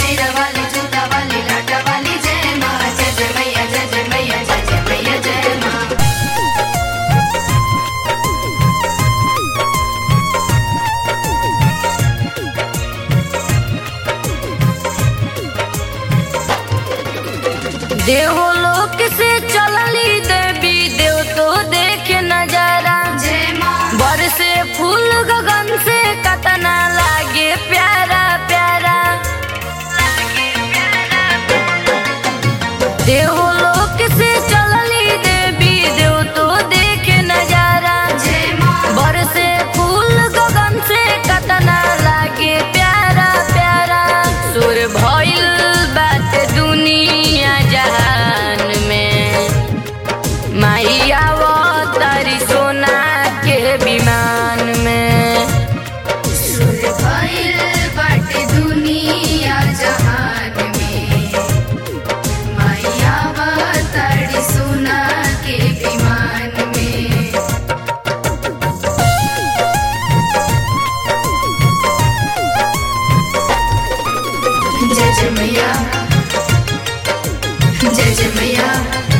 शेरवाली जूता वाली लाटा वाली जय माँ जय जय मैया जय जय मैया जय जय मैया जय माँ देवलोक से चलली देवी देव तो देखे नजारा जय माँ बरसे फूल गगन से कतना लागे प्यारा प्यारा देवलोक से चलली देवी देव तो देखे नजारा जय माँ बरसे फूल गगन से कतना लागे प्यारा प्यारा सुर भइल बात दुनिया जहान में माइया तारी सोना के विमान में सुर भइल बाटे दुनिया जहान में मैया अवतारी सोना के विमान में जय जय मैया जय जय मैया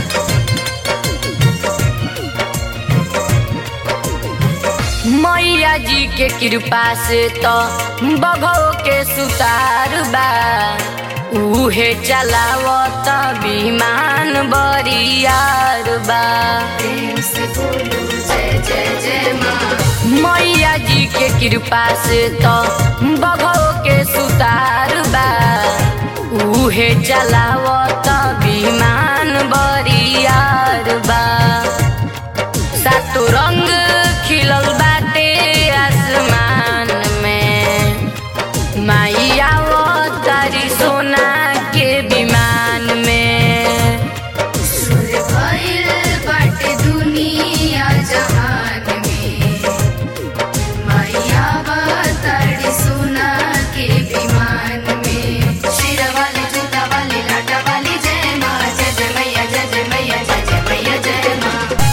मैया जी के कृपा से तो बघो के सुतार बा उहे चलावत विमान बरियार बा प्रेम से बोलो जय जय जय माँ मैया जी के कृपा से तो बघो के सुतार बा उहे चलावत विमान बरियार बा सातो रंग खिलल बाटे आसमान में माइया तारी सोना के विमान में सुर भइल बाटे दुनिया जहान में मैया अवतारी सोना के विमान में शेरवाली जूता वाली लाटा वाली जय माँ जय जय मैया जय जय मैया जय जय मैया जय माँ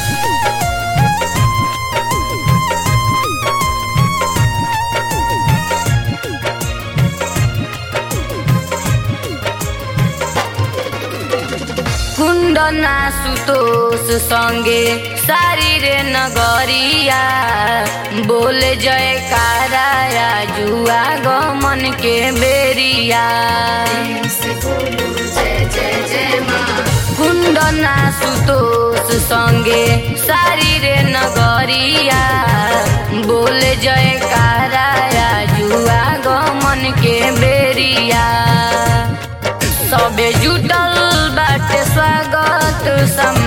कुण्डना सुतोष सँगे सारी रे नगरिया बोले जयकारा जुआ गमन के बेरिया प्रेम से बोलो जय जय जय माँ कुण्डना सुतोष सँगे सारी रे नगरिया बोले जयकारा जुआ गमन के बेरिया सबे जुटल बाटे स्वागत सम